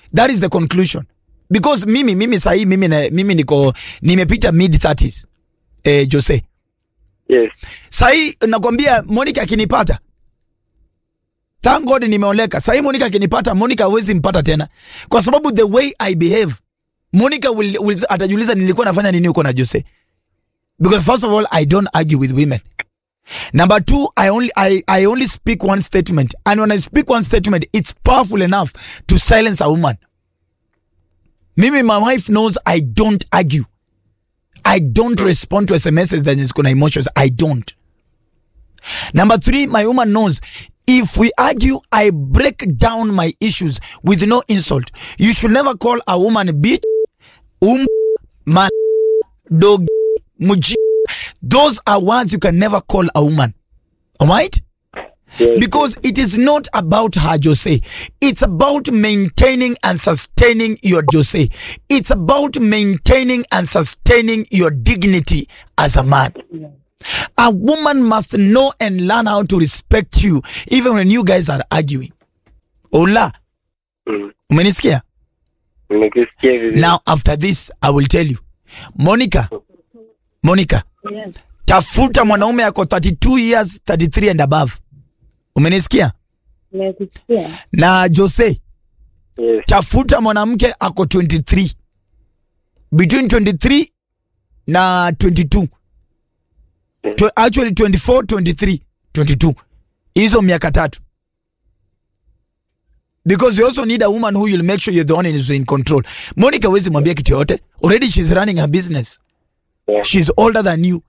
that is the conclusion because mimi mimi sahii mimi, na- mimi niko nimepita mid 30s eh, Jose Yes. sahii nakwambia Monica akinipata thank God nimeoleka sahii Monica akinipata Monica hawezi mpata tena kwa sababu the way I behave Monica will, will, atajiuliza nilikuwa nafanya nini huko na Jose because first of all I don't argue with women Number two, I only I, I only speak one statement, and when I speak one statement, it's powerful enough to silence a woman. Mimi, my wife knows I don't argue. I don't respond to SMSs that is gonna emotions. I don't. Number three, my woman knows if we argue, I break down my issues with no insult. You should never call a woman bitch, um, man, dog, muji. Those are words you can never call a woman. All right? Yes. Because it is not about her, Jose. It's about maintaining and sustaining your Jose. It's about maintaining and sustaining your dignity as a man. A woman must know and learn how to respect you even when you guys are arguing. Ola, Mm. umenisikia? Nimekusikia vizuri. Now after this I will tell you. Monica, Monica, Yes. tafuta mwanaume ako 32 years, 33 and above. Umenisikia? Nimekusikia. Na Jose, Yes. tafuta mwanamke ako 23 between 23 na 22 to, actually 24 23 22 hizo miaka tatu because you also need a woman who will make sure you're the one who's in control monica wezi mwambia kitu yote already she's running her business Yeah. she's older than you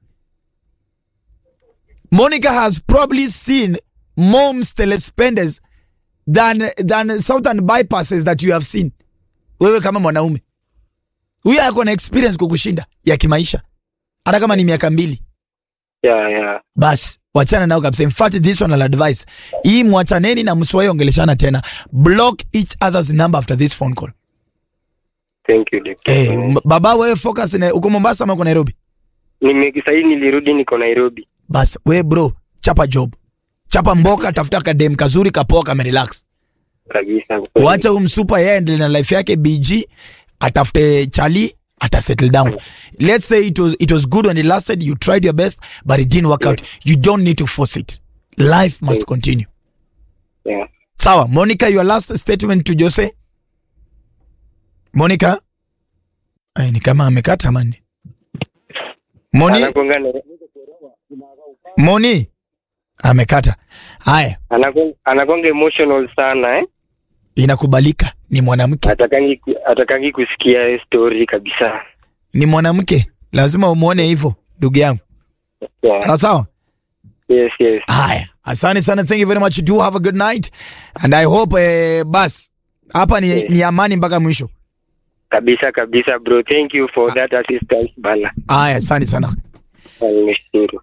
monica has probably seen moms telespenders than, than southern bypasses that you have seen wewe kama mwanaume huyo ako na experience kukushinda ya kimaisha hata kama ni miaka mbili Yeah, yeah. basi wachana nao kabisa in fact this one I'll advise hii mwachaneni na msiwahi ongeleshana tena block each other's number after this phone call Thank you, Dr. eh m- baba wewe focus na uko Mombasa ama uko Nairobi Nime sahii nilirudi niko Nairobi. basi we bro chapa job chapa mboka tafuta kadem kazuri kapoa kamerelax Kabisa. wacha huyu msupa yeye endelee na life yake bg atafute chali ata settle down let's say it was, it was good when it lasted you tried your best but it didn't work out you don't need to force it life must continue Yeah. sawa monica your last statement to jose monica Ay, ni kama amekata mani moni Anakuanga na- moni amekata haya anakuanga- anakuanga emotional sana eh? inakubalika ni mwanamke Atakangi ku- atakangi kusikia story kabisa. ni mwanamke lazima umwone hivyo ndugu yangu Yeah. sawa sawa Yes, yes. haya asante sana thank you very much do have a good night and i hope eh, bas hapa ni, ni amani mpaka mwisho Kabisa kabisa bro. Thank you for that assistance bana. haya asante sana Nimeshukuru.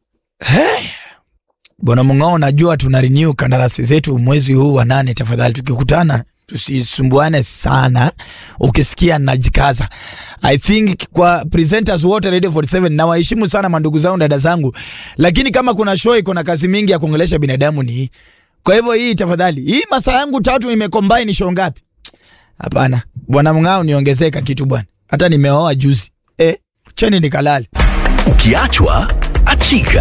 bwana mung'ao najua tuna renew kandarasi zetu mwezi huu wa nane tafadhali tukikutana tusisumbuane sana ukisikia najikaza i think kwa presenters wote radio 47 nawaheshimu sana mandugu zangu dada zangu lakini kama kuna show iko na kazi mingi ya kuongelesha binadamu ni hii kwa hivyo hii tafadhali hii masaa yangu tatu imekombai ni show ngapi hapana bwana mng'ao niongezeka kitu bwana hata nimeoa juzi eh cheni nikalale Ukiachwa achika.